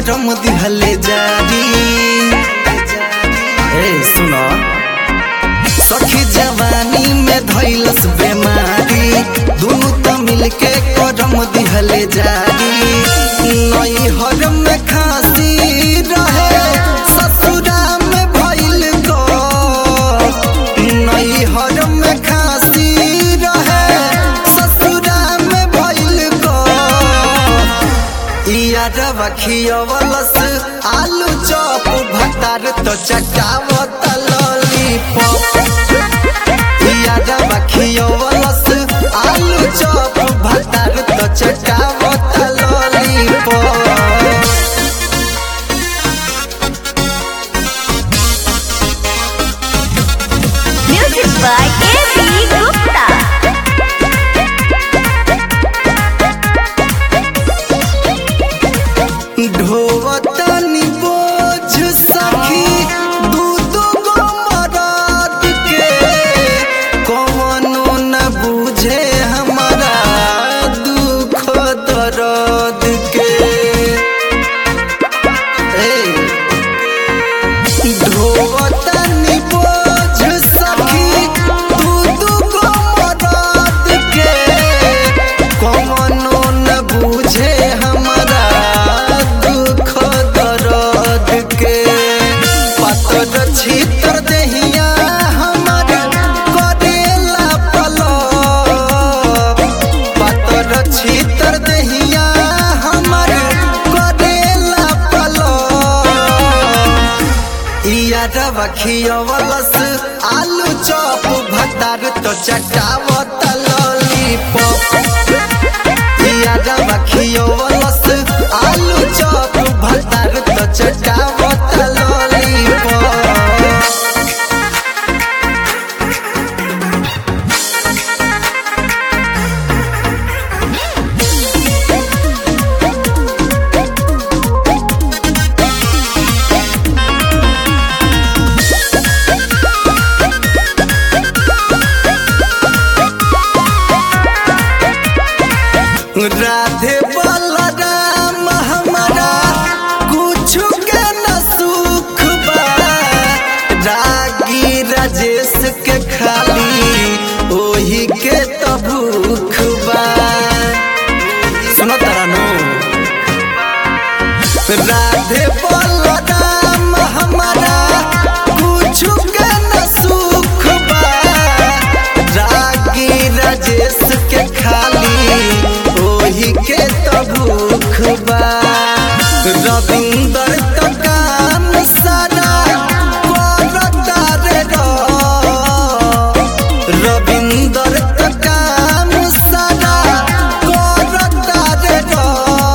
करम दिहले जारी ए सुनो सखी जवानी में धैलस बेमारी दुनु त मिलके करम दिहले जारी नई हर में खांसी रहे ससुरा में भइल गो नई हर में खांसी रहे ससुरा में भइल गो यारवा खियवलस आलू चॉप भतार तो चटावत लॉलीपॉप यारवा खियवलस आलू चॉप भतार तो चटावत lollipop Music by A.B. Gupta. ढोवतनी बोझ सखी दू दू गो मरद के कौनो न बुझे हमारा दुख दर्द के ए ढोवतनी बोझ सखी दू दू गो मरद के कौनो न बुझे हमारा दुख दर्द के पतर छितर दहिया हमर करेला पलक पतर छितर दहिया हमर करेला पलक यारवा खियवलस आलू चॉप भतार तो चटावत लॉलीपॉप यारवा खियवलस आलू चॉप भतार तो चटावत लॉलीपॉप राधे बलराम हमारा कुछ के न सुख बा रागी राजेश के खाली ओही के तो भूख बा सुनो तारा राधे बलराम हमारा कुछ के न सुख बा रागी राजेश के खाली ओही के तो भूख बा रविंदर तो काम सारा करता रे रो रविंदर तो काम सारा करता रे रो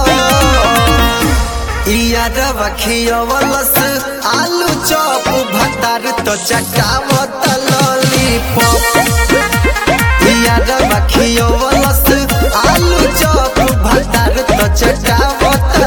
यारवा खियवलस आलू चॉप भतार तो चटावत लॉलीपॉप यारवा खियवलस आलू चॉप भतार तो चटावत